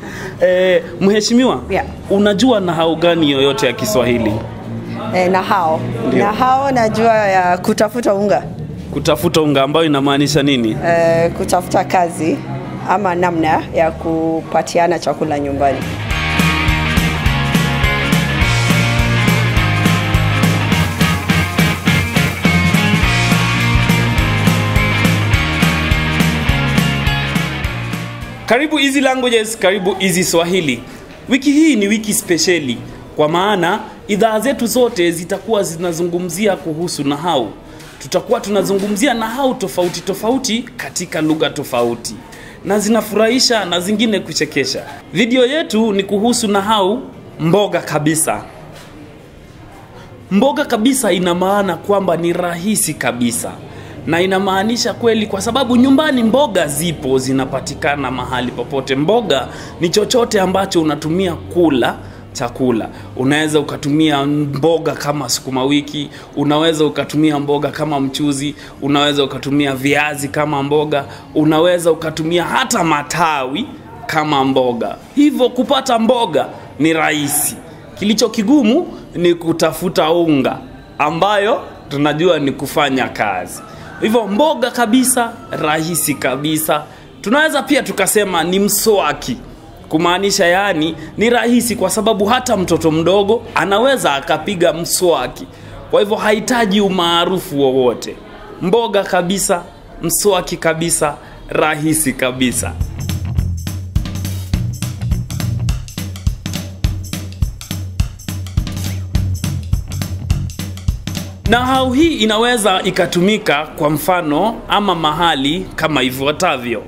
Eh, mheshimiwa, Yeah. unajua nahau gani yoyote ya Kiswahili? E, na hao Ndio. na hao najua ya kutafuta unga Kutafuta unga ambayo inamaanisha nini? e, kutafuta kazi ama namna ya kupatiana chakula nyumbani. Karibu Easy Languages, karibu Easy Swahili. Wiki hii ni wiki spesheli kwa maana idhaa zetu zote zitakuwa zinazungumzia kuhusu nahau. Tutakuwa tunazungumzia nahau tofauti tofauti katika lugha tofauti na zinafurahisha na zingine kuchekesha. Video yetu ni kuhusu nahau mboga kabisa. Mboga kabisa ina maana kwamba ni rahisi kabisa, na inamaanisha kweli, kwa sababu nyumbani mboga zipo, zinapatikana mahali popote. Mboga ni chochote ambacho unatumia kula chakula. Unaweza ukatumia mboga kama sukuma wiki, unaweza ukatumia mboga kama mchuzi, unaweza ukatumia viazi kama mboga, unaweza ukatumia hata matawi kama mboga. Hivyo kupata mboga ni rahisi. Kilicho kigumu ni kutafuta unga ambayo tunajua ni kufanya kazi. Hivyo mboga kabisa, rahisi kabisa. Tunaweza pia tukasema ni mswaki, kumaanisha yaani ni rahisi, kwa sababu hata mtoto mdogo anaweza akapiga mswaki. Kwa hivyo hahitaji umaarufu wowote. Mboga kabisa, mswaki kabisa, rahisi kabisa. Nahau hii inaweza ikatumika kwa mfano ama mahali kama ifuatavyo.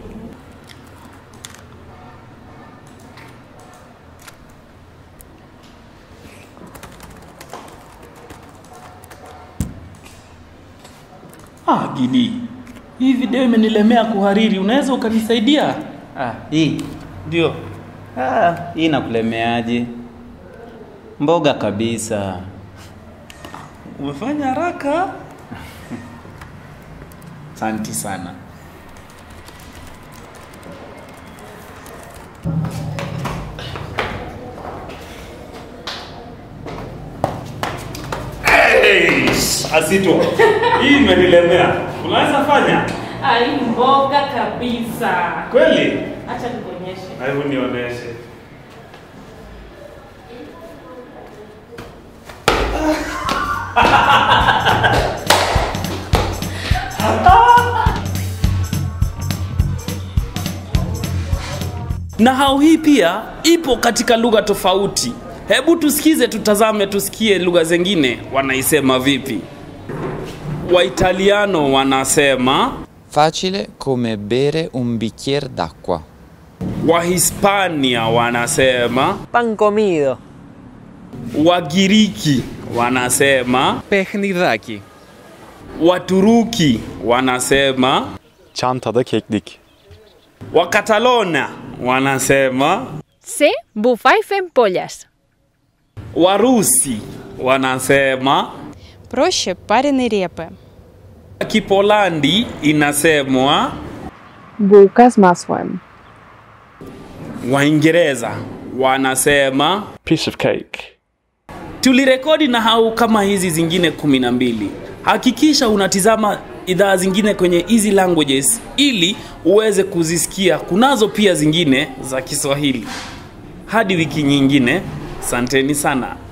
Ah, Gidi, hii video imenilemea kuhariri, unaweza ukanisaidia? Ah, hii Ndio. ah, hii nakulemeaje? Mboga kabisa. Umefanya haraka. Asante sana. Hey, Asito, hii imenilemea. Unaweza fanya Ai, mboga kabisa. kweli? Acha nikuonyeshe. Hebu nionyeshe. Nahau hii pia ipo katika lugha tofauti. Hebu tusikize, tutazame, tusikie lugha zingine wanaisema vipi. Waitaliano wanasema, Facile come bere un bicchiere d'acqua. Wahispania wanasema, Pan comido. Wagiriki wanasema, Pehnidaki. Waturuki wanasema, Çantada keklik. Wakatalona wanasema, Se bufai pollas. Warusi wanasema, Проще пареной репы. Kipolandi inasemwa, Bułka z masłem. Waingereza wanasema. Piece of cake. Tulirekodi nahau kama hizi zingine kumi na mbili. Hakikisha unatizama idhaa zingine kwenye Easy Languages ili uweze kuzisikia. Kunazo pia zingine za Kiswahili. Hadi wiki nyingine, santeni sana.